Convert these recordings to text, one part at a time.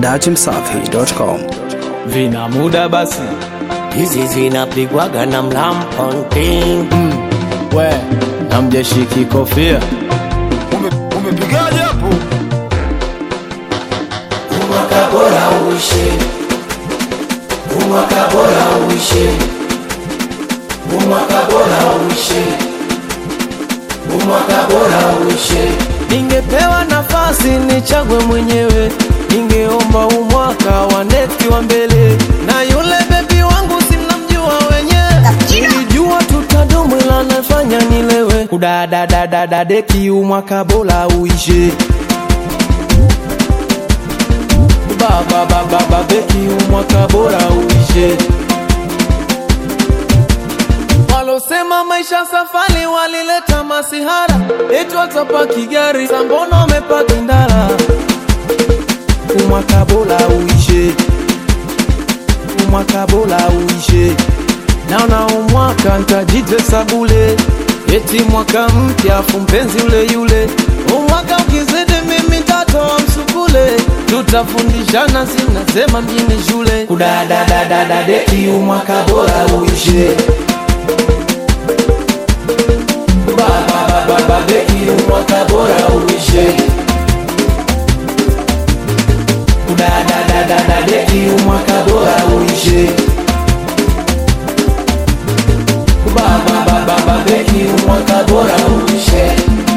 datimsafi.com. vina muda basi hizi zinapigwaga na mlamponting we na mjeshiki kofia umepigaje hapo umwaka bora uishe umwaka bora uishe umwaka bora uishe umwaka bora uishe ningepewa nafasi nichagwe mwenyewe ningeomba umwaka wa neti wa mbele na yule bebi wangu simnamjua wenyewe nilijua tutadumu ila nafanya nilewe kudadadadadadeki umwaka bora uishe bababababeki umwaka bora uishe walosema maisha safari walileta masihara eti watapaki gari sambona wamepaki ndara umwaka bora uishe umwaka bora uishe naona umwaka ntajitesa bule eti mwaka mpya afu mpenzi ule yule umwaka ukizidi mimi tatoa msukule tutafundishana sinasema mjini shule kudadadadadadeki umwaka bora uishe bababababeki umwaka bora uishe kudadadadadadeki umwaka bora uishe bababababeki umwaka bora uishe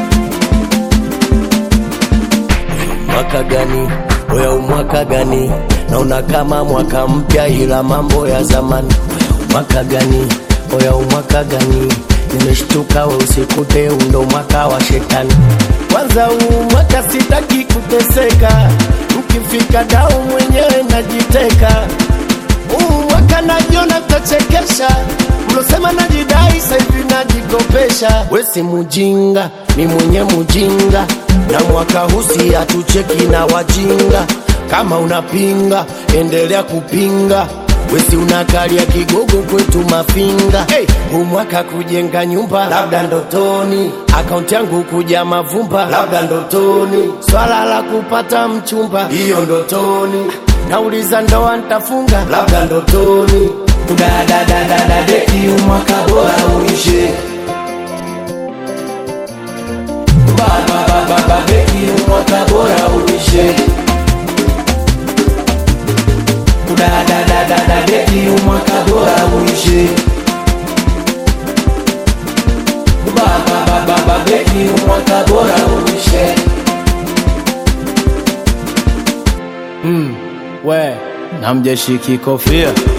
mwaka gani oya umwaka gani naona kama mwaka mpya ila mambo ya zamani mwaka gani oya umwaka gani nimeshtuka we usikute undo mwaka wa shetani kwanza huu mwaka sitaki kuteseka mkifika dau mwenyewe najiteka huu mwaka najiona tachekesha mlosema najidai saivi najikopesha wesi mujinga ni mwenye mujinga na mwaka husi hatucheki na wajinga kama unapinga endelea kupinga wesi unakalia kigogo kwetu mafinga hey, umwaka kujenga nyumba labda ndotoni akaunti yangu kuja mavumba labda ndotoni swala la kupata mchumba hiyo ndotoni nauliza ndoa ntafunga labda ndotoni kudadadadadadeki umwaka bora uishe bababababeki umwaka bora uishe kudadadadadadeki umwaka bora uishe bababababeki umwaka bora uishe mm, we na mjeshiki kofia